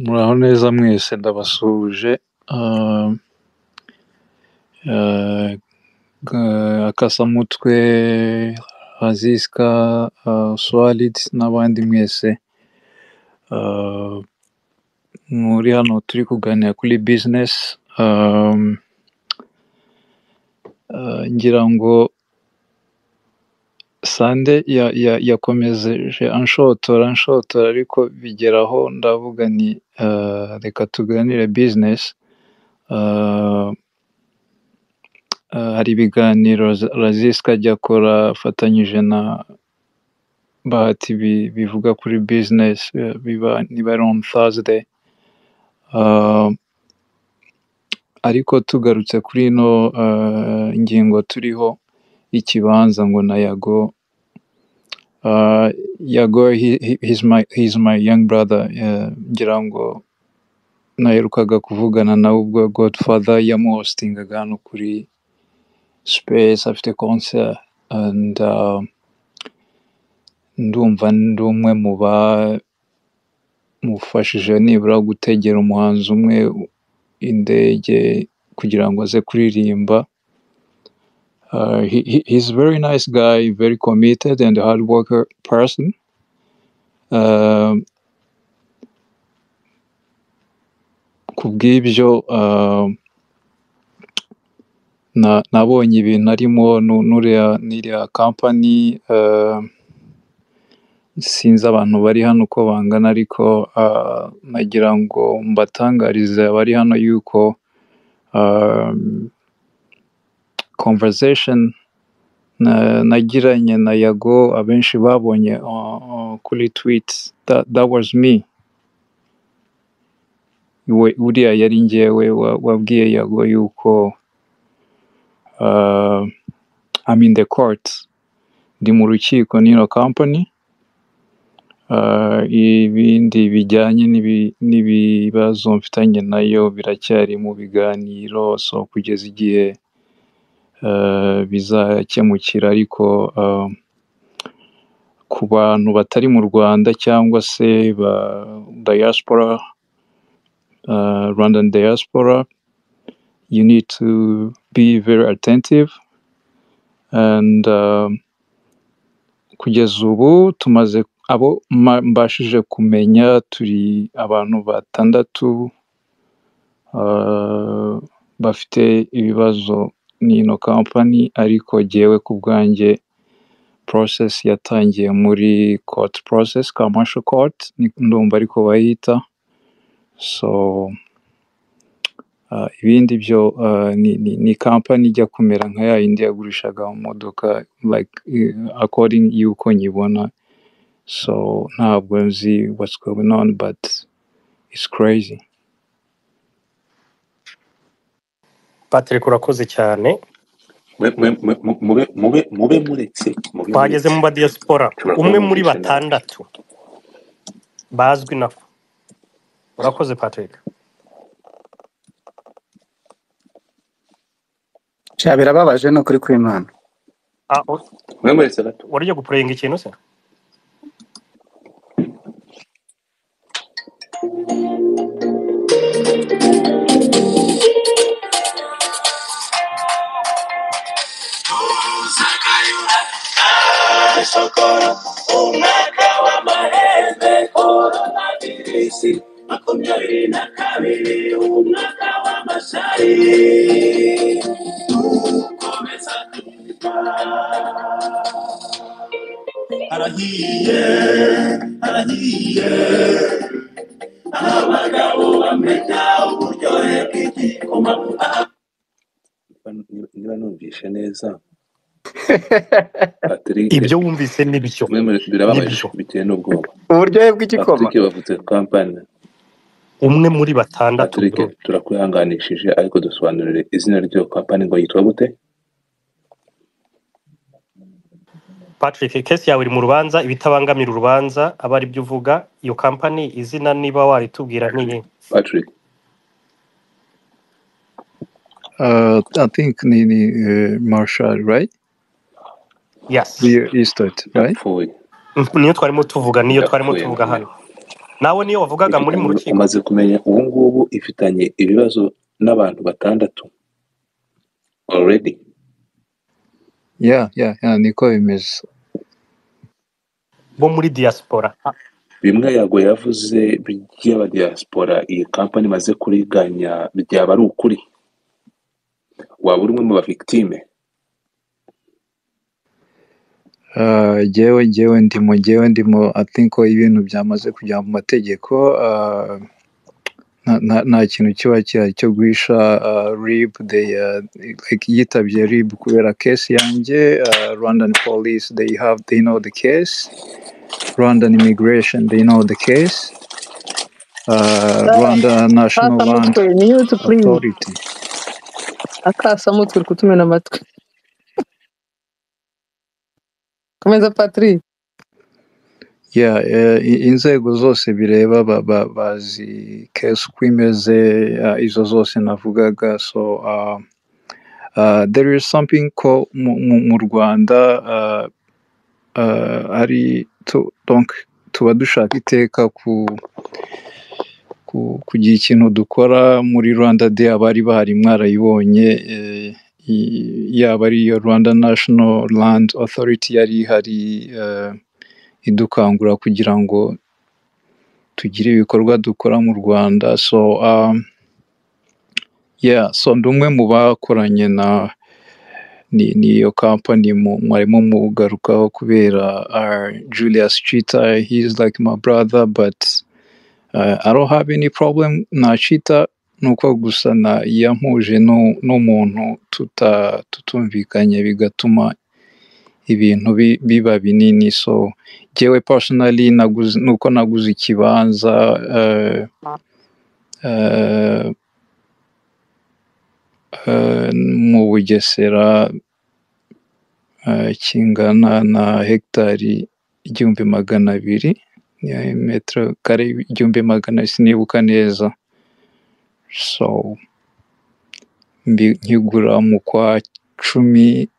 Muraho neza mwese ndabasuhuje, Akasamutwe, Franziska, Swalit n'abandi mwese, muri hano turi kuganira kuri business, ngira ngo Sande ya- ya- yakomeje anshotora anshotora ariko bigeraho ndavuga nti "Ah, reka tuganire business, Ah, ah, hari ibiganiro Ra- Franziska ajya akora afatanyije na Bahati bi- bivuga kuri business, eh, biba niba ari on Thursday, Ah, ariko tugarutse kuri ino ah, ngingo turiho y'ikibanza ngo na Yago Uh, Yago, he, he- he's my he's my young brother. Uh, ngira ngo naherukaga kuvugana nawe ubwo Godfather yamuhostingaga hano kuri Space afite concert and uh, ndumva ndi umwe mu bamufashije nibura gutegera umuhanzi umwe indege kugira ngo aze kuririmba. Uh, he, he, he's a very nice guy, very committed and hard worker person. Um, kubw'ibyo um, na- nabonye ibintu arimo nu- n'uriya n'iriya kampani eh, sinzi abantu bari hano uko bangana ariko ah, nagira ngo mbatangarize abari hano yuko um, conversation na- nagiranye na Yago abenshi babonye ah, ah, kuri tweet that, that was me We- uriya yari njyewe wa- wabwiye Yago yuko ah, I'm in the court ndi mu rukiko n'ino company Ah, ibindi bijyanye n'ibi- n'ibibazo mfitanye nayo biracyari mu biganiro so kugeza igihe ah, bizakemukira ariko ah, ku bantu batari mu rwanda cyangwa se ba diaspora ah, rwandan diaspora you need to be very attentive and ah, kugeza ubu tumaze abo ma- mbashije kumenya turi abantu batandatu ah, bafite ibibazo n'ino company ariko jyewe ku bwanjye process yatangiye muri court process commercial court ni- ndumva ariko bayita so ah, ibindi byo ah, ni, ni, ni company ijya kumera nka ya yindi yagurishaga amamodoka like eh, according y'uko nyibona so ntabwo nzi what's going on but it's crazy Patrick urakoze cyane mube mube- mube- mube- mube muretse mube twageze muretse mu badiyasipora nshobora kuba umwe muri numvise nabi batandatu bazwi nako urakoze Patrick sha birababaje ni ukuri kw'imana Ah, u- mube muretse gato wariye gupurenga ikintu se Sokoro, umwaka w'amahembe korona virusi makumyabiri na kabiri umwaka w'amasari dukomeza kwiga harahiye harahiye abagabo bamenya uburyohe bw'igikoma Niba niba numvishe neza Patrick ibyo wumvise nibyo mwe muri- birababaje nibyo biteye n'ubwoba uburyohe Patrick bw'igikoma bavutse kampani umwe muri batandatu Patrick bro turakwihanganishije ariko dusobanurire izina ry'iyo kampani ngo yitwa gute Patrick case yawe iri mu rubanza ibitabangamira urubanza aba ari byo uvuga iyo company izina niba waritubwira niyi Patrick Uh, I think Nini uh, Marshall, right? yes Leo Eastwood, right? yapfuye Mm, niyo twarimo tuvuga niyo twarimo yapfuye tuvuga mwe hano nawe niyo wavugaga muri mu rukiko umaze kumenya ubu ngubu ifitanye ibibazo n'abantu batandatu already ya ya ya niko bimeze bo muri diaspora bimwe yago yavuze by'aba diaspora iyi kampani imaze kuriganya byaba ari ukuri waba uri umwe mu ba victime Ah, jyewe jyewe ndimo jyewe ndimo i think ko ibintu byamaze kujya mu mategeko ah, nta nta- nta kintu kiba kihari cyo guhisha ah, rib they, ah, like yitabye rib kubera case yanjye ah, rwandan police they have they know the case rwandan immigration they know the case ah, rwanda national land akasamutwe mute please authority akasamutwe uri kutumena amatwi komeza patri Yeah, eh, i- inzego zose bireba ba- ba- bazi case uko imeze ah, izo zose navugaga so ah, ah, there is something ko mu, mu mu Rwanda ah, ah, ari tu- donc tuba dushaka iteka ku ku- kugira ikintu dukora muri Rwanda Day abari bahari mwarayibonye eh, i- yaba ari iyo Rwanda National Land Authority yari ihari eh, idukangura kugira ngo tugire ibikorwa dukora mu Rwanda so um, yeah so ndi umwe mu bakoranye na ni- n'iyo company mu- mwarimo mugarukaho kubera uh, Julius Chita he is like my brother but uh, I don't have any problem na Chita nuko gusa na yampuje nu- n'umuntu tuta tutumvikanye bigatuma ibintu bi- biba binini so jyewe personally naguze nuko naguze ikibanza eh, eh, eh, mu bugesera eh, kingana na hegitari igihumbi magana abiri ni metero kare igihumbi magana sinibuka neza so mbi- nkigura mu kwa cumi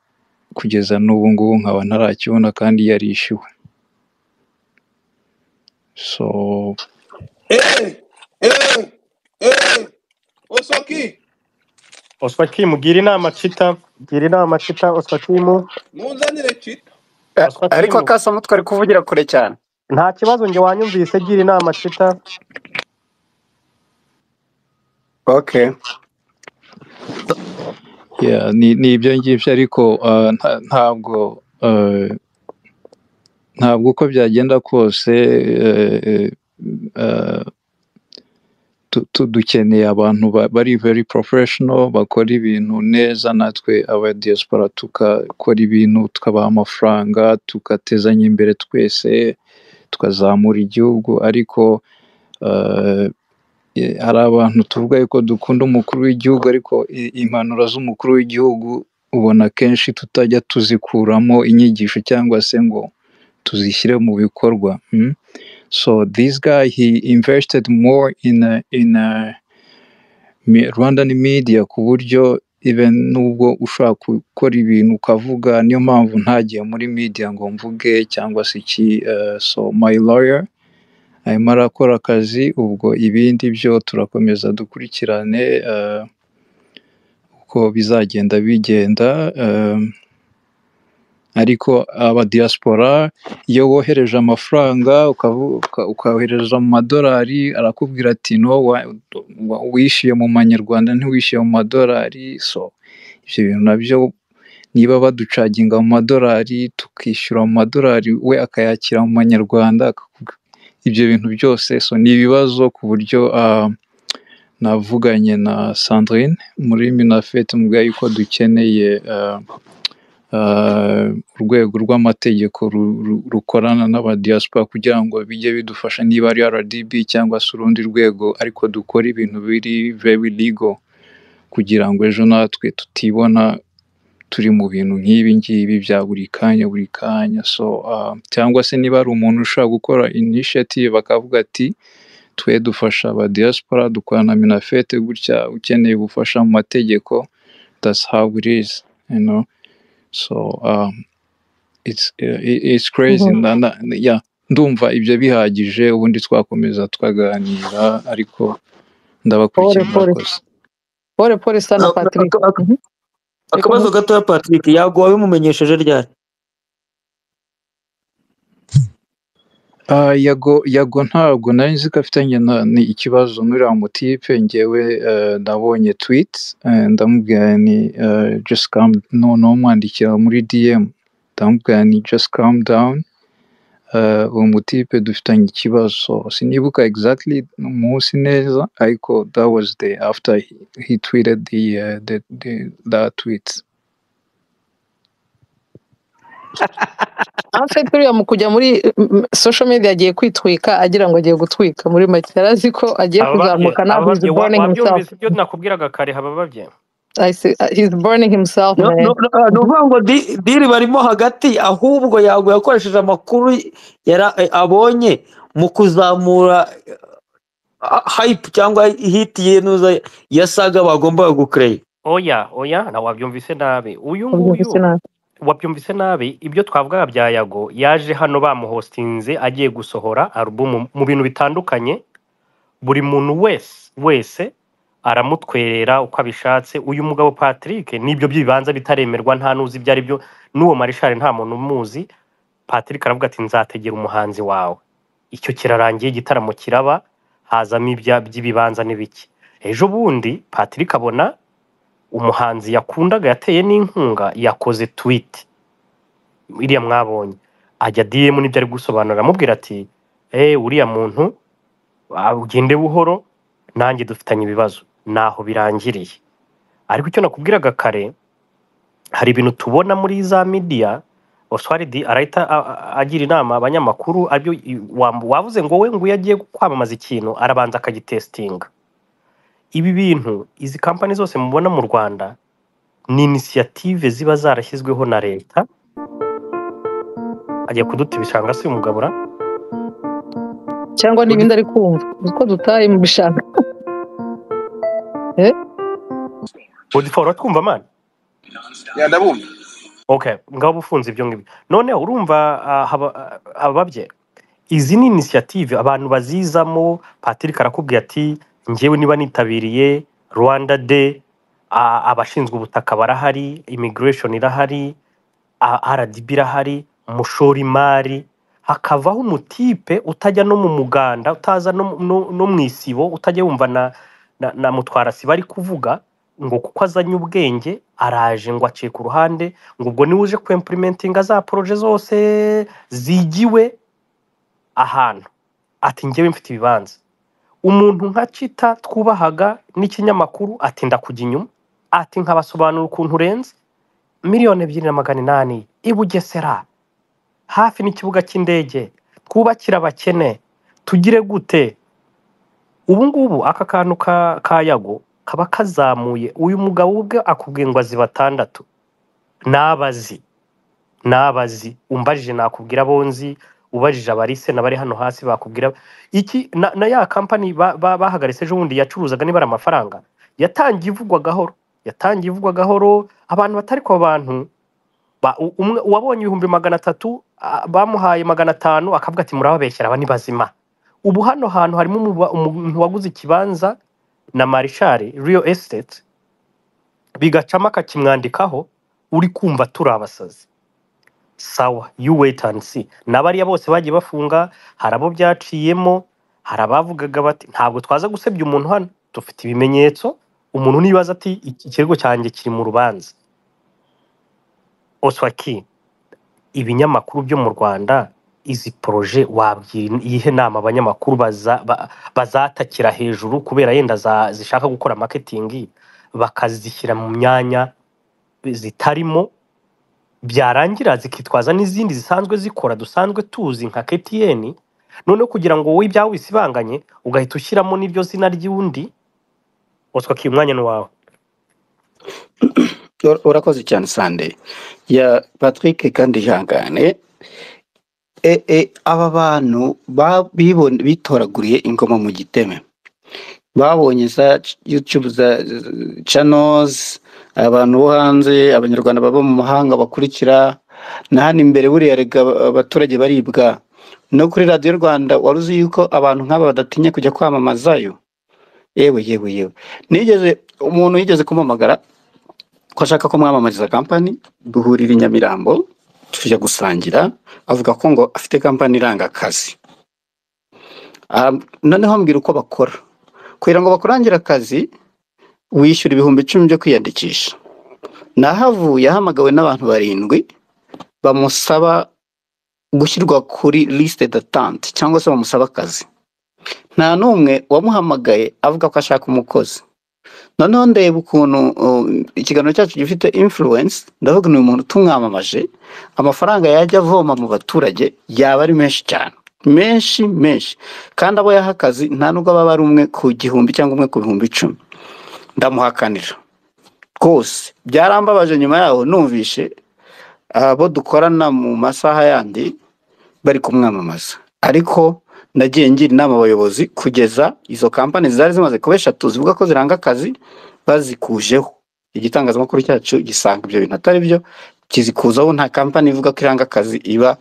kugeza n'ubu ngubu nkaba ntarakibona kandi yarishyuwe so osoki oswakimu gira inama cita gira inama cita oswakimu munzanire kita A- ariko oswakimu akasamutwe ari kuvugira kure cyane nta kibazo njye wanyumvise gira inama cita okay yeah, ni ni ibyo ngibyo ariko uh, nta- ntabwo uh, ntabwo uko byagenda kose uh, uh, tu- tu- dukeneye abantu ba- bari very professional bakora ibintu neza natwe aba diaspora tukakora ibintu tukabaha amafaranga tugatezanya imbere twese tukazamura igihugu ariko uh, Eh, hari abantu tuvuga yuko dukunda umukuru w'igihugu ariko i- impanuro z'umukuru w'igihugu ubona akenshi tutajya tuzikuramo inyigisho cyangwa se ngo tuzishyire mu bikorwa mm? so this guy he invested more in a, in a me- Rwandan media ku buryo even nubwo ushaka gukora ibintu ukavuga niyo mpamvu ntagiye muri media ngo mvuge cyangwa se iki eh, so my lawyer arimo arakora akazi ubwo ibindi byo turakomeza dukurikirane eh, uko bizagenda bigenda eh, ariko aba diaspora iyo wohereje amafaranga ukavu- uka- ukohereza mu madolari arakubwira ati no wa- wa- wishyuye mu manyarwanda ntiwishyuye mu madolari so ibyo bintu nabyo niba baducaginga mu madolari tukishyura mu madolari we akayakira mu manyarwanda akakugu- ibyo bintu byose so ni ibibazo ku buryo ah, navuganye na sandrine muri minafeti mubwira yuko dukeneye ah, ah, urwego rw'amategeko ru- ru- rukorana n'abadiyaspora kugira ngo bijye bidufasha niba ari rdb cyangwa se urundi rwego ariko dukore ibintu biri very legal kugira ngo ejo natwe tutibona turi mu bintu nk'ibi ngibi bya buri kanya buri kanya so uh, cyangwa se niba hari umuntu ushaka gukora initiative akavuga ati twe dufasha aba diaspora dukora na minafete gutya ukeneye ubufasha mu mategeko that's how it is you know so um, it's, uh, it's crazy na, na, yeah ndumva ibyo bihagije ubundi twakomeza tukaganira ariko ndabakurikiye pole pole murakoze pole pole sana Ak- patiri ak- ak- Mhm. reka akabazo umu- gatoya patrick yago wabimumenyesheje ryari Ah, yago yago ntabwo nari nzi ko afitanye na- ni ikibazo n'uriya mutipe ngewe eh, nabonye tweet eh, ndamubwira ni eh, just calm no no mwandikira muri dm ndamubwira ni just calm down eh, uwo mutipe dufitanye ikibazo sinibuka exactly umunsi neza ariko that was the after he, he tweeted the, eh, the, the that tweet afeti uriya mu kujya muri mm, social media agiye kwitwika agira ngo agiye gutwika muri make yari azi ko agiye ababavye kuzamukana he's ababavye wa- burning himself wavyumvise ibyo nakubwiraga kare ababavye I see, uh, he's burning himself no man no no ah, ni ukuvuga ngo di- diri barimo hagati ahubwo yago yakoresheje amakuru yara eh, abonye mu kuzamura ah, hype cyangwa hit yenuza ya saga bagombaga gucreya oya oya na wavyumvise nabi uyu ubyumvise nguyu nabi wabyumvise nabi ibyo twavugaga bya yago yaje hano bamuhostinze agiye gusohora alubumu mu bintu bitandukanye buri muntu wese wese aramutwerera uko abishatse uyu mugabo patrick n'ibyo by'ibibanza bitaremerwa nta n'uzi ibyo ari byo n'uwo marishari nta muntu umuzi patrick aravuga ati nzategera umuhanzi wawe icyo kirarangiye igitaramo kiraba hazamo ibya by'ibibanza n'ibiki ejo bundi patrick abona umuhanzi yakundaga yateye n'inkunga yakoze tweet iriya mwabonye ajya dm n'ibyo ari gusobanura amubwira ati eee uriya muntu ah, ugende buhoro nanjye dufitanye ibibazo naho birangiriye ariko icyo nakubwiraga kare hari ibintu tubona muri za midiya oswaridi arahita a- a- agira inama abanyamakuru abyo i- wam- wavuze ngo we nguyu agiye kwamamaza ikintu arabanza akagitesitinga ibi bintu izi kampani zose mubona mu rwanda ni inisiyative ziba zarashyizweho na leta agiye kuduta ibishanga si umugabura cyangwa n'ibindi ari kumva uko dutaye mu bishanga eh? odiforo twumva mani Ya ndabumva. okay ngabo ufunze ibyo ngibyo noneho urumva ah, haba- ah, ababye izi ni inisiyative abantu bazizamo patrick arakubwira ati ngewe niba nitabiriye rwanda de abashinzwe ubutaka barahari immigration irahari a- rdb irahari mushora imari hakavaho umutipe utajya no mu muganda utaza no, mu- no, no mu isibo utajya wumva na, na, na mutwarasibo ari kuvuga ngo kuko azanye ubwenge araje ngo acike uruhande ngo ubwo niwe uje kwempurimentinga za poroje zose zigiwe ahantu ati ngewe mfite ibibanza umuntu nka cita twubahaga n'ikinyamakuru ati ndakujya inyuma ati nkabasobanura ukuntu urenze miliyoni ebyiri na magana inani i bugesera hafi n'ikibuga cy'indege twubakire abakene tugire gute ubu ngubu aka kantu ka ka yago kaba kazamuye uyu mugabo ubwe akubwiye ngo azi batandatu n'abazi n'abazi umbajije nakubwira abo nzi ubajije abarise n'abari hano hasi bakubwira iki na, na ya kampani ba- ba- bahagaritse ejo bundi yacuruzaga nibara amafaranga yatangiye ivugwa gahoro yatangiye ivugwa gahoro abantu batari ku bantu ba, u- umwe uwabonye ibihumbi magana atatu a- bamuhaye magana atanu akavuga ati murababeshyera aba ni bazima ubu hano hantu harimo umuba- umuntu waguze ikibanza na marishari real estate bigacamo akakimwandikaho uri kumva turi abasazi sawa you wait and see n'abariya bose bagiye bafunga hari abo byaciyemo hari abavugaga bati ntabwo twaza gusebya umuntu hano dufite ibimenyetso umuntu nibaza ati "Iki- ikirego cyanjye kiri mu rubanza oswaki ibinyamakuru byo mu rwanda izi poroje wabwira iyihe nama abanyamakuru baza- ba- bazatakira hejuru kubera yenda za- zishaka gukora marketing bakazishyira mu myanya zitarimo byarangira zikitwaza n'izindi zisanzwe zikora dusanzwe tuzi nka KTN noneho kugira ngo wowe ibyawe bisibanganye ugahita ushyiramo n'iryo zina ry'undi oswa ki umwanya ni wawe Ur- urakoze cyane sande ya patrick kandi ihangane e, e, aba bantu ba- bibon- bitoraguriye ingoma mu giteme babonye za youtube za channels abantu bo hanze abanyarwanda baba mu mahanga bakurikira na hano imbere buriya rega abaturage baribwa no kuri radiyo rwanda wari uzi yuko abantu nk'aba badatinya kujya kwamamazayo yewe yewe yewe nigeze umuntu yigeze kumuhamagara ko ashaka kumwamamariza kampani duhurira i nyamirambo tujya gusangira avuga ko ngo afite kampani iranga akazi Ara- noneho ambwira uko bakora kugira ngo bakurangire akazi wishyura ibihumbi icumi byo kwiyandikisha nahavuye ahamagawe n'abantu barindwi bamusaba gushyirwa kuri lisite datante cyangwa se bamusaba akazi nta n'umwe wamuhamagaye avuga ko ashaka umukozi noneho ndeba ukuntu um, ikiganiro cyacu gifite influence ndavuga ni umuntu tumwamamaje amafaranga yajya avoma mu baturage yaba ari menshi cyane menshi menshi kandi abo yaha akazi nta nubwo baba ari umwe ku gihumbi cyangwa umwe ku bihumbi icumi ndamuhakanira rwose byarambabaje nyuma yaho numvishe abo dukorana mu masaha yandi bari kumwamamaza ariko nagiye ngira inama abayobozi kugeza izo kampani zari zimaze kuba eshatu zivuga ko ziranga akazi bazikujeho igitangazamakuru cyacu gisanga ibyo bintu atari byo kizikuzaho nta kampani ivuga ko iranga akazi iba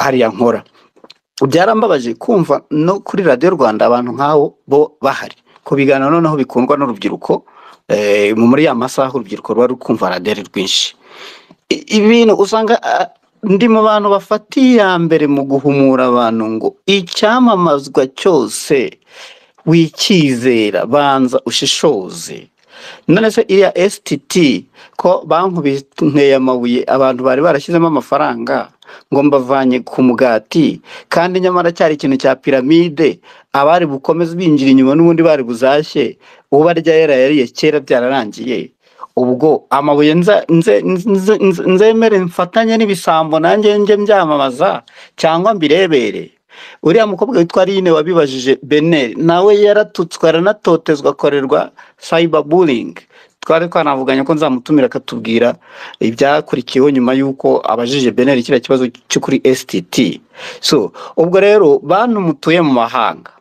hariya nkora byarambabaje kumva no kuri radiyo rwanda abantu nk'abo bo bahari ku biganiro noneho bikundwa n'urubyiruko eh, muri ya masaha urubyiruko ruba rukumva radiyo ari rwinshi i- ibintu usanga ah, ndi mu bantu bafata iya mbere mu guhumura abantu ngo icyamamazwa cyose wikizera banza ushishoze none se iriya stt ko banki biteye amabuye abantu bari barashyizemo amafaranga ngo mbavanye ku mugati kandi nyamara cyari ikintu cya piramide abari bukomeze binjira inyuma n'ubundi bari buzashye uwo barya yera yariye kera byararangiye ubwo amabuye nza- nze- nze- nze- nzemere mfatanye n'ibisambo nanjye njye mbyamamaza cyangwa mbirebere uriya mukobwa witwa Aline wabibajije beneri nawe yaratutswe aranatotezwa akorerwa cyberbullying twari twanavuganye ko nzamutumira akatubwira ibyakurikiyeho nyuma y'uko abajije beneri kiriya kibazo cyo kuri stt so ubwo rero bantu mutuye mu mahanga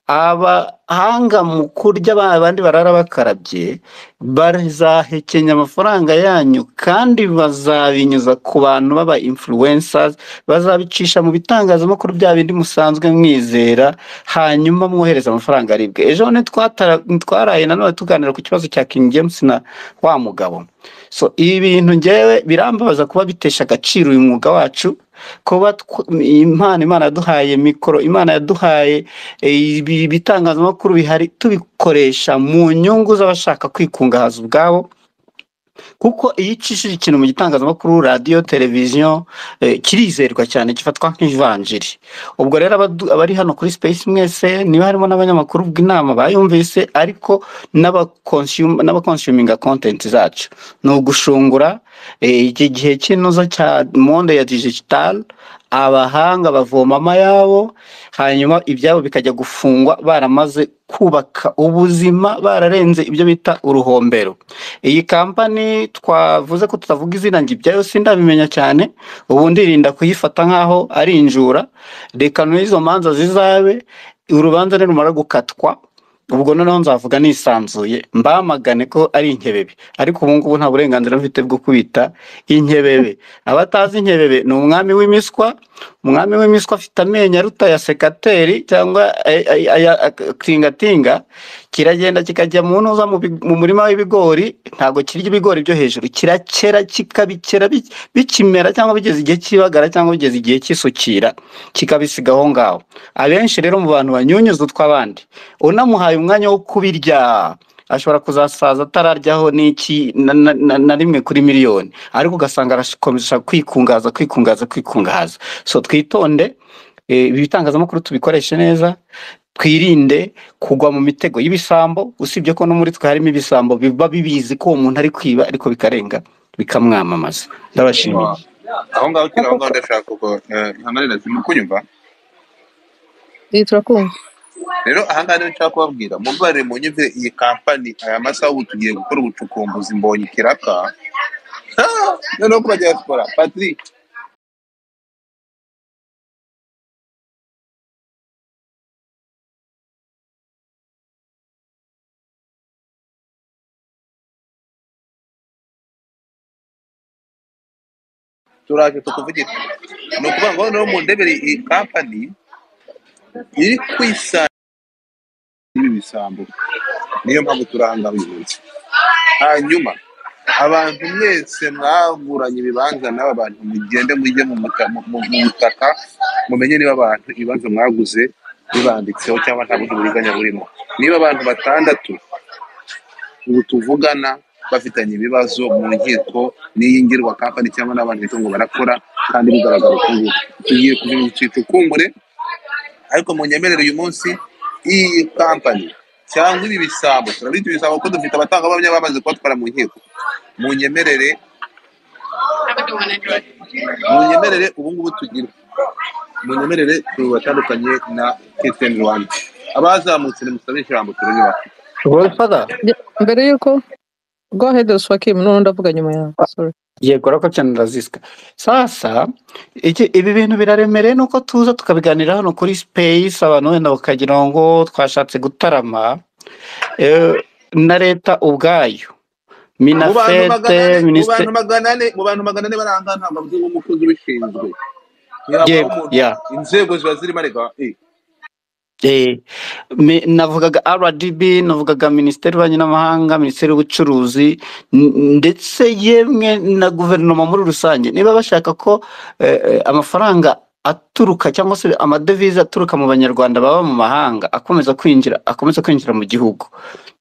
abahanga mu kurya ba- abandi barara bakarabye bazahekenya amafaranga yanyu kandi bazabinyuza ku bantu baba influencers bazabicisha mu bitangazamakuru bya bindi musanzwe mwizera hanyuma mwohereza amafaranga aribwe ejo ne twatara- twaraye nanone tuganira ku kibazo cya King James na wa mugabo so ibi bintu ngewe birambabaza kuba bitesha agaciro uyu mwuga wacu kuba tw- impano imana yaduhaye mikoro imana yaduhaye eh, ibi bitangazamakuru bihari tubikoresha mu nyungu z'abashaka kwikungahaza ubwabo kuko iyo ucishije ikintu mu gitangazamakuru radiyo televiziyo eh, kirizerwa cyane gifatwa nk'ivanjiri ubwo rero abadu- abari hano kuri space mwese niba harimo n'abanyamakuru bw'inama bayumvise ariko n'abakonsum- n'abakonsuminga content zacu ni ugushungura eh, iki gihe cy'inuza cya monde ya digital abahanga bavoma amayabo hanyuma ibyabo bikajya gufungwa baramaze kubaka ubuzima bararenze ibyo bita uruhombero iyi kampani twavuze ko tutavuga izina ngo ibyayo sindabimenya cyane ubu ndirinda kuyifata nk'aho ari injura reka n'izo manza zizabe urubanza nirumara gukatwa ubwo noneho nzavuga nisanzuye mbamagane ko ari inkebebe ariko ubu ngubu nta burenganzira mfite bwo kubita inkebebe abatazi inkebebe ni umwami w'imiswa umwami w'imiswa afite amenyo aruta ya sekateri cyangwa ay- ay- aya- ak- tingatinga kiragenda kikajya mu ntuza mu bi- mu murima w'ibigori ntabwo kirya ibigori byo hejuru kirakera kikabikera bi- bikimera cyangwa bigeze igihe cy'ibagara cyangwa bigeze igihe cy'isukira kikabisiga aho ngaho abenshi rero mu bantu banyunyuza utw'abandi unamuhaye umwanya wo kubirya ashobora kuzasaza atararyaho n'iki na, na, na, na rimwe kuri miliyoni ariko ugasanga arakomeza kwikungahaza kwikungahaza kwikungahaza so twitonde eh, ibi bitangazamakuru tubikoreshe neza twirinde kugwa mu mitego y'ibisambo usibye ko no muri twe harimo ibisambo biba bibizi ko uwo muntu ari kwiba ariko bikarenga bikamwamamaza ndabashimiye Wow. aho ngaho ukiri aho ngaho udashaka kuko eh, ihangane lazima kunyumva iyi turakumva rero aha ngaha niba nshaka kubabwira mubarire mu nyumve iyi kampani aya masaha ubu tugiye gukora ubucukumbuzi mbonye ikiraka Ah, noneho kuba diaspora patrick turaje tukuvugira ni ukuvuga ngo noneho mu ndebere iyi kampani iri kwisanga ibi bisambo niyo mpamvu turanga uyu munsi hanyuma abantu mwese mwaguranye ibibanza n'aba bantu mugende mujye mu muta- mu- mu- mu butaka mumenye niba abantu ibibanza mwaguze bibanditseho cyangwa nta bundi buriganya burimo niba abantu batandatu ubu tuvugana bafitanye ibibazo mu nkiko n'iyi ngirwa kampani cyangwa n'abantu bita ngo barakora kandi bigaragara ko ubu tugiye kubimucika ukumbure ariko mu nyemerere uyu munsi iyi kampani cyangwa ibi bisabo turabita ibisabo kuko dufite abatangabuhamya bamaze kubatwara mu nkiko mu nyemerere mu nyemerere ubu ngubu tugira mu nyemerere tubatandukanye na ktn rwanda abazamutse nimusabe ijambo turanyura godfather Ya- mbere y'uko go ahead Swahili noneho ndavuga nyuma yawe sorry yego urako cyane ndazisika sasa iki ibi bintu biraremereye nuko tuza tukabiganira hano kuri space abantu wenda bakagira ngo twashatse gutarama eh, na leta ubwayo mu minafete bantu magana ane mu bantu minisiteri magana ane mu bantu magana ane bari aha ngaha ntabwo bavuga umukozi ubishinzwe yabaho yego umuntu ya inzego ziba zirimo areka eh, Eh, me- navugaga rdb navugaga minisiteri y'ububanyi n'amahanga minisiteri y'ubucuruzi n- ndetse yemwe na guverinoma muri rusange niba bashaka ko eh, eh, amafaranga aturuka cyangwa se amadevize aturuka mu banyarwanda baba mu mahanga akomeza kwinjira akomeza kwinjira mu gihugu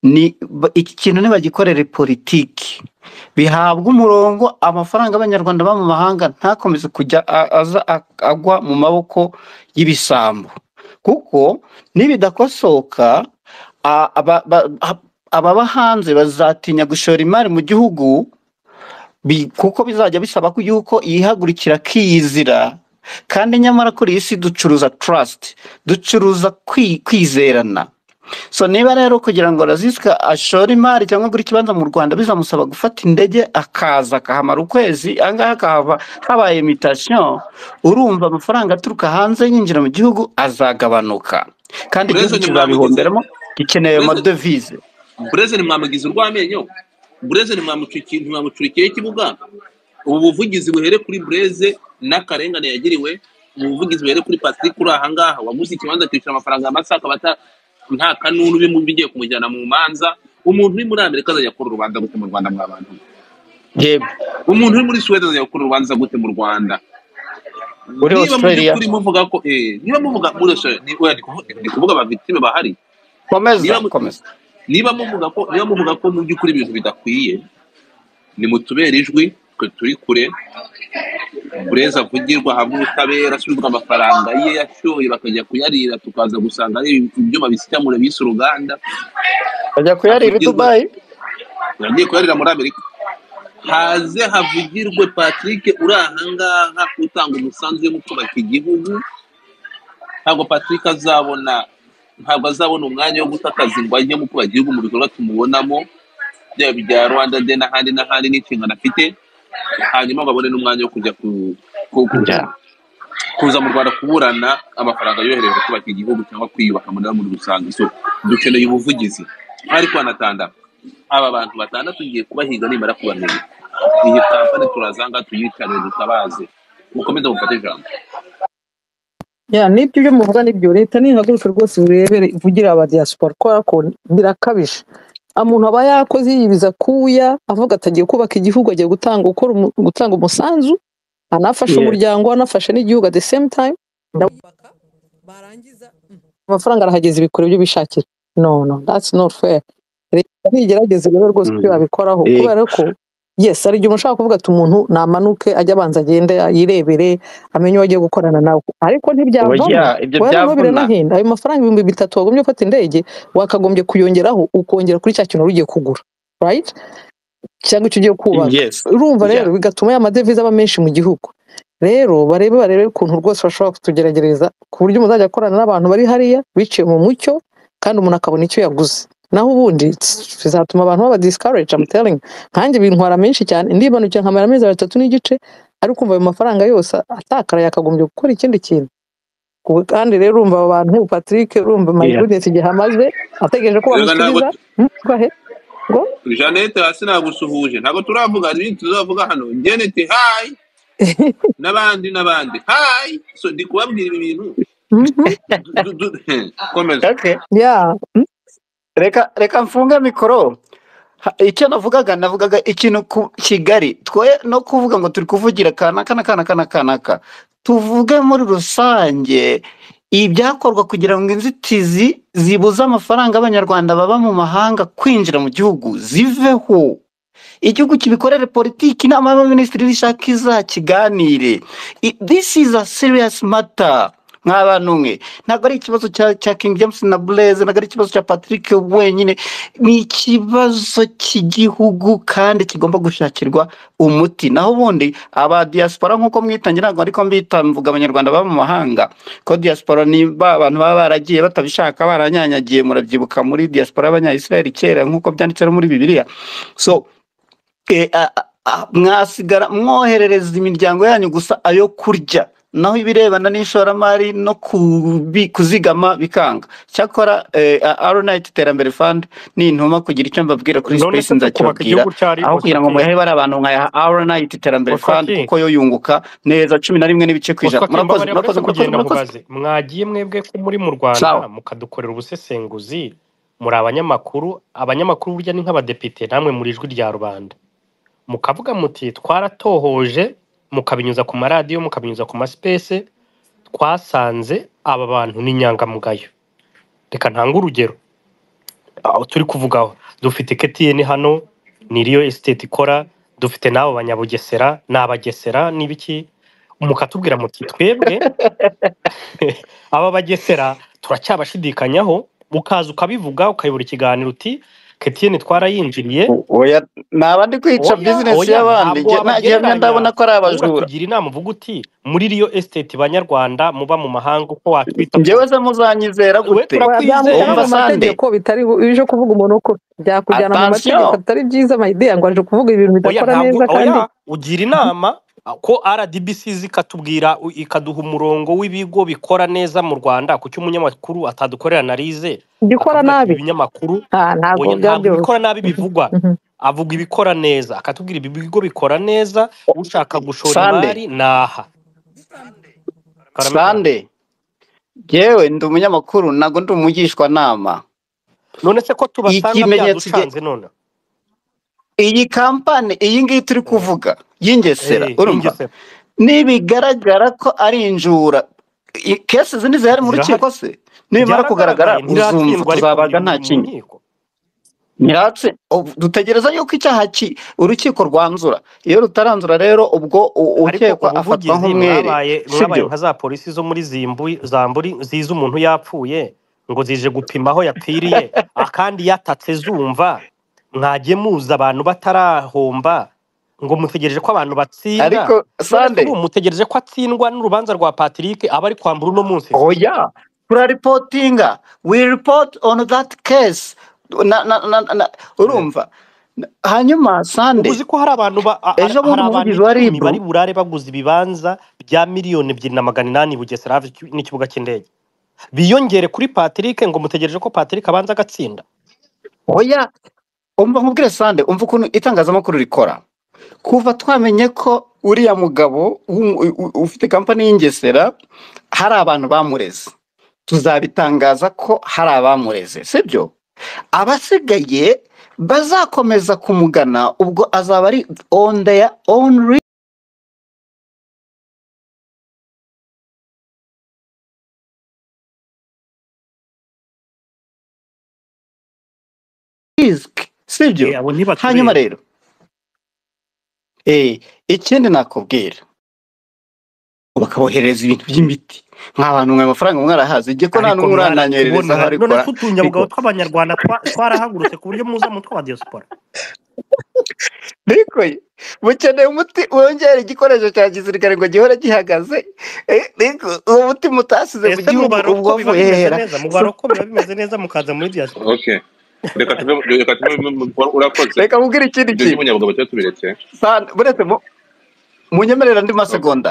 ni ba- iki kintu nibagikorere politiki bihabwa umurongo amafaranga y'abanyarwanda baba mu mahanga ntakomeze kujya a- aza a- agwa mu maboko y'ibisambo kuko nibidakosoka a- aba- ba- ha- ababa hanze bazatinya gushora imari mu gihugu bi- kuko bizajya bisaba ko yuko yihagurikira akiyizira kandi nyamara kuri iyi si ducuruza trust ducuruza kwi- kwizerana so niba rero kugira ngo razisika ashore imari cyangwa agure ikibanza mu rwanda bizamusaba gufata indege akaza akahamara ukwezi angaha akahava habaye imitasiyo urumva amafaranga aturuka hanze yinjira mu gihugu azagabanuka kandi igihugu bureze ni mwamugize kizabihomberamo gikeneye bureze amadevize bureze ni mwamugize urw'amenyo bureze ni mwamucukiye ntimwamucurikiye kibuga ubu buvugizi buhere kuri bureze n'akarengane yagiriwe ubu buvugizi buhere kuri patrick uri aha ngaha waguze ikibanza cyishyura amafaranga ya masaka bata nta kanunu bimu bigiye kumujyana mu manza umuntu uri muri amerika azajya akora urubanza gute mu rwanda mwa bantu yewe umuntu uri muri suwede azajya gukora urubanza gute mu rwanda uri niba mu australia by'ukuri muvuga ko eh, niba muvuga muri Australia, ni oya, ndi kuvu- ndi kuvuga abavitime bahari komeza niba mu- komeza niba muvuga ko niba muvuga ko mu by'ukuri ibintu bidakwiye nimutubere ijwi twe turi kure bureza avugirwa ahabwe ubutabera asubizwa amafaranga ye yashoye bakajya kuyarira tukaza gusanga ari ibyuma bisitamura bise uruganda bajya kuyarira i havugirwe dubayi yagiye kuyarira muri amerika haze havugirwe patrick uri aha ngaha utanga umusanzu wo mu kubaka igihugu ntabwo patrick azabona ntabwo azabona umwanya wo guta akazi ngo ajye mu kubaka igihugu mu bikorwa tumubonamo byaba ibya rwanda de n'ahandi n'ahandi n'inshingano afite hanyuma ngo abone n'umwanya wo kujya ku- ku- ku- Ya. ku- kuza mu rwanda kuburana amafaranga yoherejwe kubaka igihugu cyangwa kwiyubaka muri muri rusange so dukeneye ubuvugizi ariko anatanda aba bantu batandatu ngiye kubahiga nimara kubamenya iyi kampani turazanga tuyicarire dutabaze mukomeze mufate ijambo ya n'ibyo ibyo muvuga nibyo leta nihaguruke rwose burebere ivugire aba diaspora kubera ko birakabije umuntu aba yakoze yibiza kuya avuga ati agiye kubaka igihugu agiye gutanga gukora umu- gutanga umusanzu anafasha Ye- umuryango anafasha n'igihugu at the same time na- amafaranga arahageze bikora ibyo bishakira no no that's not fair reka ntigerageze rero rwose ibyo Mm. babikoraho Eh, kubera ko yes hari igihe umuntu ashobora kuvuga ati umuntu namanuke ajye abanza agende yirebere amenye uwo agiye gukorana nawe ariko ntibyavamo oya ibyo wowe noneho byavuna biranahenda ayo mafaranga ibihumbi bitatu wagombye gufata indege wakagombye kuyongeraho ukongera kuri cya kintu wari ugiye kugura right cyangwa icyo ugiye kubaka yes urumva ya rero bigatuma ya madevize aba menshi mu gihugu rero barebe barebe ukuntu rwose bashobora kutugeragereza ku buryo umuzajya akorana n'abantu bari hariya biciye mu mucyo kandi umuntu akabona icyo yaguze naho ubundi tss, bizatuma abantu baba discourage I'm telling you. nkanjye bintwara menshi cyane ndibanukira nkamara amezi atatu n'igice ariko umva ayo mafaranga yose atakara yakagombye gukora ikindi kintu Ku- kandi rero urumva abo bantu patrick urumva my ya goodness igihe amaze ategereje ko rega ntabwo bamusubiza tu- Hmm, go ahead, go. jeanette hasi nagusuhuje ntabwo turavuga hari ibindi tuzavuga hano jeanette hayi n'abandi n'abandi hayi so ndi kubabwira ibi bintu Mhm. Du- du- du- he, komeza Okay. Yeah. Mm. Reka reka mfunge mikoro. Ha- Icyo navugaga navugaga ikintu ku Kigali twe no kuvuga ngo turi kuvugira kanaka na kanaka na kanaka tuvuge muri rusange ibyakorwa kugira ngo inzitizi zibuza amafaranga abanyarwanda baba mu mahanga kwinjira mu gihugu ziveho igihugu kibikorere politiki inama y'abaminisitiri rishaka izakiganire I- this is a serious matter nk'abantu mwe ntabwo ari ikibazo cya cya King James na Blaise ntabwo ari ikibazo cya Patrick wenyine ni ikibazo cy'igihugu kandi kigomba gushakirwa umuti naho ubundi aba diaspora nk'uko mwitangira ntabwo ariko mbita mvuga abanyarwanda baba mu mahanga ko diaspora ni ba bantu baba baragiye batabishaka baranyanyagiye murabyibuka muri diaspora y'abanyayisiraheli kera nk'uko byanditse no muri bibiliya so e, a- a- a- mwasigara mwoherereza imiryango yanyu gusa ayo kurya naho ibirebana n'ishoramari no kubi- kuzigama bikanga cyakora eh, a- aronayiti iterambere fund ni intuma kugira icyo mbabwira kuri none space se tukubaka nzakibabwira igihugu cyari aho kugira ngo oswaki muyahe bari abantu nkayaha aronayiti iterambere fund oswaki kuko yo yunguka neza cumi na rimwe n'ibice ku ijana oswaki murakoze mbabarira murakoze muretse murakoze kugenda murakoze nkubaze mwagiye mwebwe ko muri mu rwanda sawa mukadukorera ubusesenguzi muri abanyamakuru abanyamakuru burya ni nk'abadepite namwe muri ijwi rya rubanda mukavuga muti twaratohoje mukabinyuza ku maradiyo mukabinyuza ku masipesi twasanze aba bantu ni inyangamugayo reka ntange urugero aho turi kuvugaho dufite ketiyeni hano ni riyo esiteti ikora dufite n'abo banyabugesera ni abagesera n'ibiki mukatubwira muti twebwe aba bagesera turacyabashidikanyaho ukaza ukabivuga ukayobora ikiganiro uti ketiyeni twarayinjiriye oya naba ndi kwica oya bizinesi oya y'abandi ntabwo nge- nta gihamya ndabona wabagereranya wowe ko ari abajura uratugira inama uvuga uti muri riyo esiteti banyarwanda muba mu mahanga uko watwita njyewe kose se muzanyizera we gute wabyamushyira umva no mu turakwizeye sande mategeko bitari bu- uje kuvuga umuntu ukuri byakujyana mu mategeko atansiyo bitari byiza mayideya ngo aje kuvuga ibintu oya bidakora ntabwo neza kandi oya ugira inama ko rdbc ikatubwira u- ikaduha umurongo w'ibigo bikora neza mu rwanda kuki umunyamakuru atadukorera analize gikora akavuga ati nabi ibi binyamakuru ah ntabwo oya byaba ntabwo ibikora byoroshye nabi Mhm, bivugwa mhm. avuga ibikora neza akatubwira ibi bigo bikora neza ushaka gushora sande imari ni aha karamita sande yewe ndi umunyamakuru ntabwo ndi umugishwanama none se ko tubasanga ikimenyetso igihe byaducanze none iyi kampani iyi ngiyi turi eh kuvuga y'ingesera eh, urumva y'ingesera nibigaragara ko ari injura i- kesi zindi zihari mu zirahari rukiko se nibimara kugaragara byaragaragaye muzumva ntiratsindwa ariko biri tuzabaga nta mu mu kinya nkiko Nyiratse ubu dutegereza yuko icyaha ki urukiko rwanzura iyo rutaranzura rero ubwo u- ariko ukekwa afatwa ubuvugizi nk'umwere mwabaye mwabaye sibyo nka za polisi zo muri zimbu zamburi zize umuntu yapfuye ngo zije gupima aho yapfiriye akandi yatatse zumva mwagiye muza abantu batarahomba ngo mutegereje ko abantu batsinda ariko none se sande ubu mutegereje ko atsindwa n'urubanza rwa patrick aba ari kwambura uno munsi se oya turaripotinga we report on that case na, na, na, na, Eh. urumva hanyuma ubu sande uzi ko hari abantu ba- a- a- ejo bundi hari abantu umuvugizi wa icumi ribu bari burare baguze ibibanza bya miliyoni ebyiri na magana inani i bugesera hafi y'iki- n'ikibuga cy'indege biyongere kuri patrick ngo mutegereje ko patrick abanza agatsinda oya umva nkubwire sande umva ukuntu itangazamakuru rikora kuva twamenye ko uriya mugabo w'umu- u- u- ufite kampani y'ingesera hari abantu bamureze tuzabitangaza ko hari abamureze sibyo abasigaye bazakomeza kumugana ubwo azaba ari on their own risk. risk Eh, sibyo abo hanyuma ntibatureba rero eh ikindi nakubwira bakabohereza ibintu by'imiti nk'abantu mwe amafaranga mwarahazi igihe ko nta ariko n'umwe mwaratubona urananyohereza aho none arikora se utunyabugabo ariko tw'abanyarwanda twa- twarahagurutse ku buryo muza mutwe wa diaspora ariko mukeneye umuti wongera igikoresho cya gisirikare ngo gihora gihagaze eh, ariko uwo muti mutasize mu ese mu gihugu ubwo baroko biba wavuye bimeze hehera neza mu So, baroko biba bimeze neza mukaza muri diaspora okay reka tuve mu- reka tuve mu- mu- mu- urakoze reka mubwire ikindi ibyo kintu by'ubunyabugabo cyo tubiretse Sa- buretse mu- munyemerera andi okay masegonda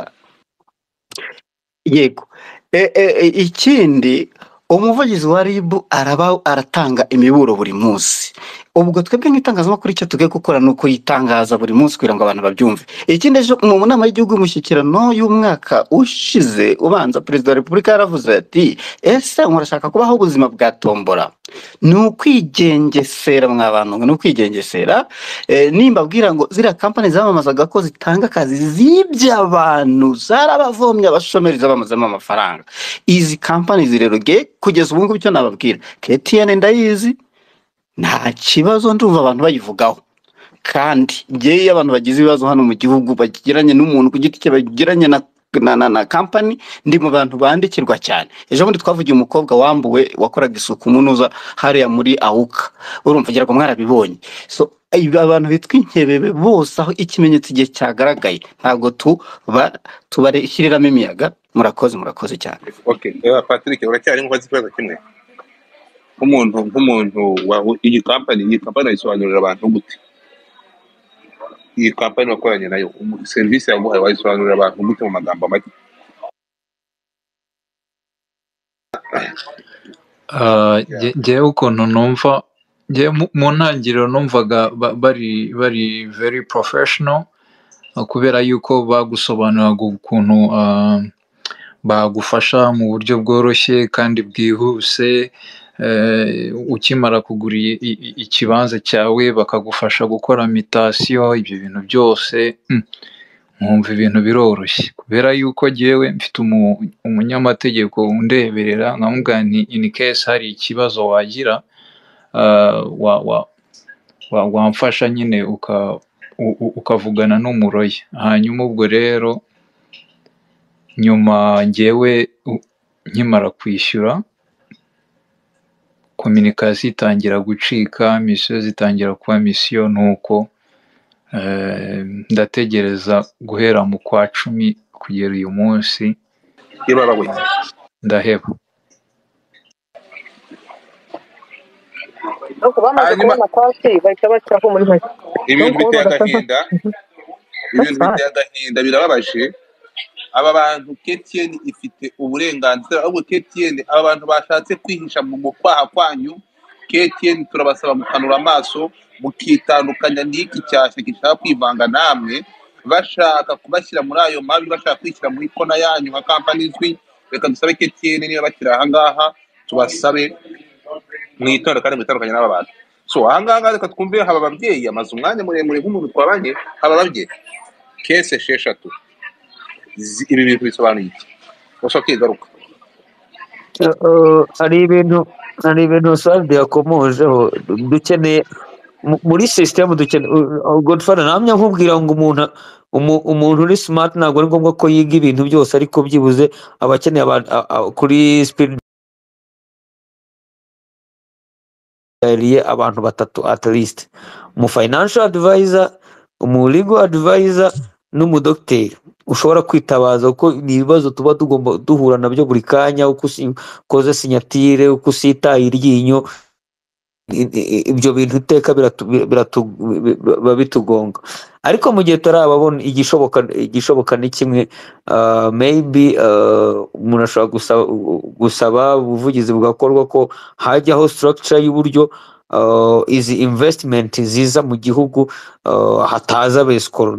yego e, e, e, ikindi umuvugizi wa ribu araba aratanga imiburo buri munsi ubwo twebwe nk'itangazamakuru icyo tugiye gukora ni ukuyitangaza buri munsi kugira ngo abantu babyumve ikindi ejo mu nama y'igihugu y'umushyikirano y'umwaka ushize ubanza perezida wa repubulika yaravuze ati ese murashaka kubaho ubuzima bwa tombora ni ukwigengesera mwa bantu mwe, ni ukwigengesera Eh, nimba abwira ngo ziriya kampani zamamazaga ko zitanga akazi zibye abantu zarabavomye abashomeri zabamazamo amafaranga izi kampani rero ge kugeza ubu ngubu icyo nababwira ktn ndayizi nta kibazo ndumva abantu bayivugaho kandi ngewe iyo abantu bagize ibibazo hano mu gihugu bagiranye n'umuntu ku giti cye bagiranye na na na na kampani ndi mu bantu bandikirwa cyane ejo bundi twavugiye umukobwa wambuwe wakoraga isuku munuza hariya muri awuka urumva ugira ngo mwarabibonye so ibi abantu bitwa inkebebe bose aho ikimenyetso igihe cyagaragaye ntabwo tuba tubarishyiramo imiyaga murakoze murakoze cyane okay reba patrick uracyari nkuko azi ikibazo kimwe nk'umuntu nk'umuntu wahu- iyi kampani iyi kampani wayisobanurira abantu gute iyi kampani wakoranye nayo umu- serivisi yaguhaye wayisobanurira abantu gute mu magambo make Ah, Yeah. jye- jyewe ukuntu numva jyewe mu mu ntangiriro numvaga ba- bari bari very professional ah, kubera yuko bagusobanuraga ukuntu ah, bagufasha mu buryo bworoshye kandi bwihuse eh, ukimara kugura i- i- i- ikibanza cyawe bakagufasha gukora mitasiyo ibyo bintu byose mm, nkumva ibintu biroroshye kubera yuko jyewe mfite umu- umunyamategeko undeberera nkamubwira nti in case hari ikibazo wagira ah, wa- wa- wa- wamfasha nyine uka- u- u- ukavugana n'umuroyi hanyuma ubwo rero nyuma njyewe u- nkimara kwishyura kominikasiyo itangira gucika misiyo zitangira kuba misiyo nuko eh, ndategereza guhera mu kwa cumi kugera uyu munsi niba babuze ndaheba ariko bamaze hanyuma kubona pasi bahita bashyiraho muri make ibintu nuko bo bagafata biteye agahinda that's ibintu bad biteye agahinda birababaje aba bantu KTN ifite uburenganzira ahubwo KTN aba bantu bashatse kwihisha mu mu kwaha kwanyu KTN turabasaba mukanura amaso mukitandukanya n'iki cyasha gishaka kwivanga namwe bashaka kubashyira muri ayo mabi bashaka kwishyira muri kona yanyu nka kampani izwi reka dusabe KTN niba bakiri aha ngaha tubasabe mwitonde kandi mwitandukanye n'aba bantu so aha ngaha reka twumve haba ababyeyi amaze umwanya muremure nk'umuntu twabanye haba ababyeyi kese esheshatu Zi- ibi bintu bisobanuye iki gusa kigaruka Eh, eh, hari ibintu hari ibintu saride yakomojeho dukeneye mu- muri sisitemu dukeneye godfana namwe nkubwira ngo umuntu umu- umuntu uri simati ntabwo ari ngombwa ko yiga ibintu byose ariko byibuze aba akeneye abantu- a- a- kuri sipiriti yariye abantu batatu at least umu financial advisor umu legal advisor n'umudogiteri ushobora kwitabaza kuko ni ibibazo tuba tugomba duhura nabyo buri kanya uko usi- ukoze sinyatire uko usitaye iryinyo i- i- ibyo bintu iteka biratu- biratu- bi- biba bitugonga ariko mu gihe turababona igishoboka igishoboka ni kimwe ah, maybe ah, umuntu ashobora gusaba gusaba ubuvugizi bugakorwa ko hajyaho structure y'uburyo ah, izi investment ziza mu gihugu ah, hataza besikoro